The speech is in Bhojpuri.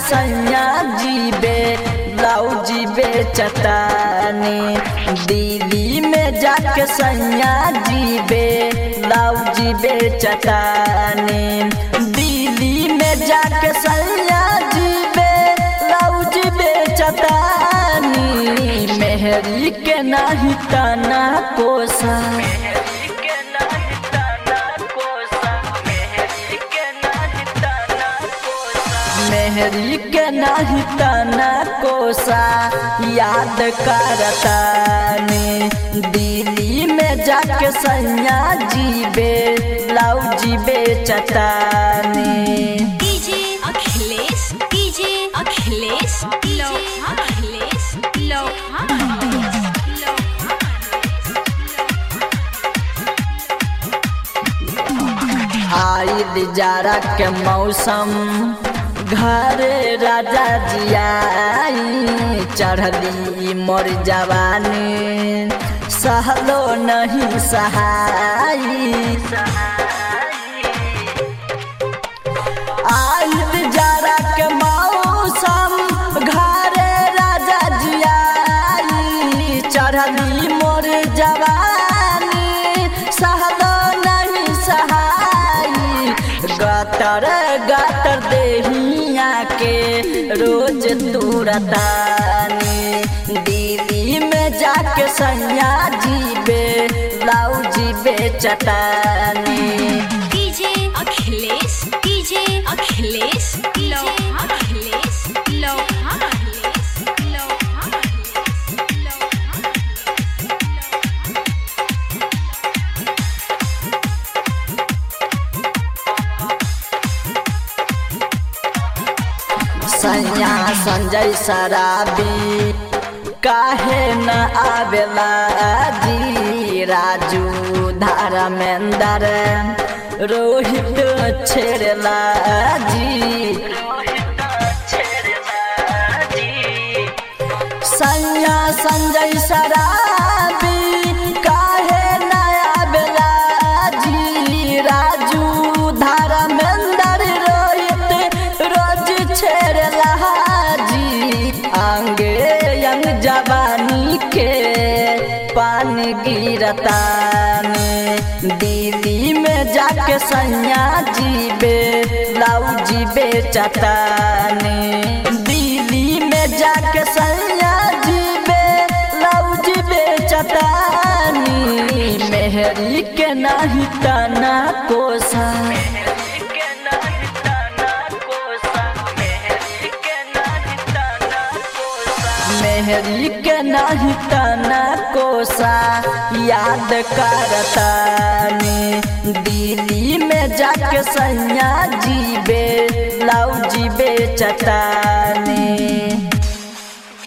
सैया जीबे ब्लाउजी बेचतानी दिल्ली में जाके सैया जीबे ब्लाउजी बेचतानी दिल्ली में जाके सैया जीबे ब्लाउजी बेचतानी मेहरी के नाही तना कोसा मेहरी के नाही तना कोसा याद करतानी दिल्ली में जाके सैया जीबे ब्लाउजी बेचतानी डीजे अखिलेश डीजे अखिलेश लो अखिलेश लो आइल जाड़ा के मौसम घरे राजा जियाई चढ़ली मोर जवानी सहलो नहीं सहाई आइल जाड़ा के मौसम घरे राजा जियाई चढ़ली मोर जवानी सहलो नहीं सहाई गतर गतर देहिया के रोज तुरतानी दिल्ली में जाके सैया जीबे ब्लाउजी बेचतानी डीजे अखिलेश डीजे अखिलेश लो अखिलेश लो अखिलेश लो सैया संजय शराबी काहे न आवेला जी राजू धर्मेंद्र रोहित छेड़ला जी सैया संजय शराबी काहे न आवेला जी राजू धर्मेंद्र रोहित रोज छेड़ला जी अंगे यंग जवानी के पानी गिरतानी दिल्ली में जाके सैया जीबे ब्लाउजी बेचतानी दिल्ली में जाके सैया जीबे ब्लाउजी बेचतानी मेहरी के नाही तना कोसा मेहरी के नाही तना कोसा याद करतानी दिल्ली में जाके सैया जीबे ब्लाउजी बेचतानी